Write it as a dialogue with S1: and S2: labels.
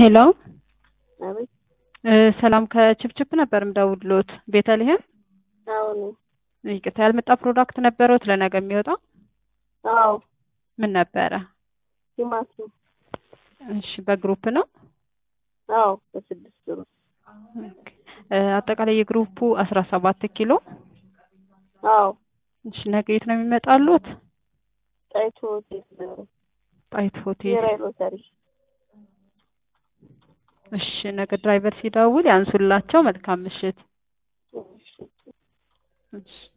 S1: ሄሎ
S2: አቤት።
S1: እ ሰላም ከችፕችፕ ነበር ምደውልሎት ቤተልሔም።
S2: አሁን
S1: ይቅርታ ያልመጣ ፕሮዳክት ነበረዎት ለነገ የሚወጣ
S2: አዎ፣
S1: ምን ነበረ?
S2: ቲማቲም
S1: እሺ በግሩፕ ነው?
S2: አዎ፣ በስድስት ብር
S1: ኦኬ። እ አጠቃላይ የግሩፑ አስራ ሰባት ኪሎ
S2: አዎ፣
S1: እሺ ነገ የት ነው የሚመጣሉት?
S2: ጣይቱ ሆቴል
S1: ጣይቱ ሆቴል።
S2: ብሔራዊ ሎተሪ
S1: እሺ ነገ ድራይቨር ሲደውል ያንሱላቸው። መልካም ምሽት።
S2: እሺ።
S1: እሺ